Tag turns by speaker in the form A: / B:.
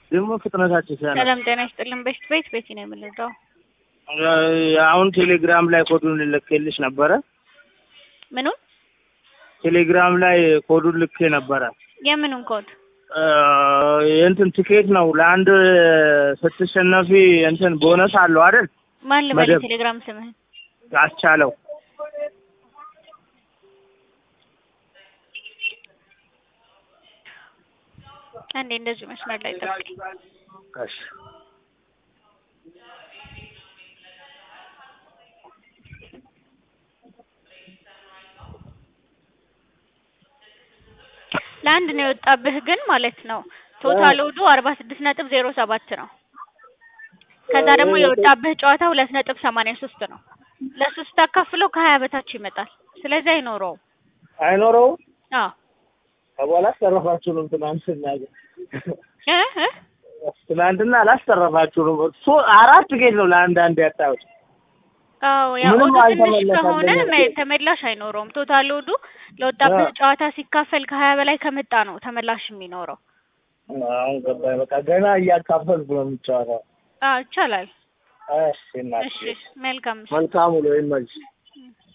A: ደግሞ ፍጥነታቸው ሲያነ
B: ሰላም ጤና ይስጥልን። በሽት ቤት ቤቲ ነው የምንረዳው።
A: አሁን ቴሌግራም ላይ ኮዱን ልኬልሽ ነበረ።
B: ምኑን
A: ቴሌግራም ላይ ኮዱን ልኬ ነበረ።
B: የምኑን ኮድ?
A: የእንትን ቲኬት ነው ለአንድ ስትሸነፊ እንትን ቦነስ አለው አይደል?
B: ማን ልበል?
A: መደብ።
B: ቴሌግራም ስምህን?
A: አስቻለው
B: አንዴ እንደዚህ መስመር ላይ ጠብቀኝ።
A: እሺ
B: ለአንድ ነው የወጣብህ ግን ማለት ነው። ቶታል ወዱ አርባ ስድስት ነጥብ ዜሮ ሰባት ነው። ከዛ ደግሞ የወጣብህ ጨዋታ ሁለት ነጥብ ሰማንያ ሶስት ነው። ለሱ ስታካፍለው ከሀያ በታች ይመጣል። ስለዚህ አይኖረውም።
A: አይኖረውም።
B: አዎ
A: ከበኋላ አስተረፋችሁንም ትናንትና ግን
B: እ እ
A: ትናንትና አላስተረፋችሁንም። ሶ አራት ጌት ነው ለአንድ አንድ ያጣሁት።
B: አዎ ያው
A: ምንም
B: ኦዱ ትንሽ
A: አልተመለሰልኝም።
B: ከሆነ መ- ተመላሽ አይኖረውም። ቶታል ኦዱ ለወጣብህ
A: አዎ።
B: ጨዋታ ሲካፈል ከሀያ በላይ ከመጣ ነው ተመላሽ የሚኖረው።
A: አሁን ገባኝ። በቃ ገና እያካፈልኩ ነው የሚጫወተው።
B: አዎ ይቻላል።
A: እሺ እናቴ፣
B: እሺ መልካም እሺ።
A: መልካም ውሎ ይመችሽ።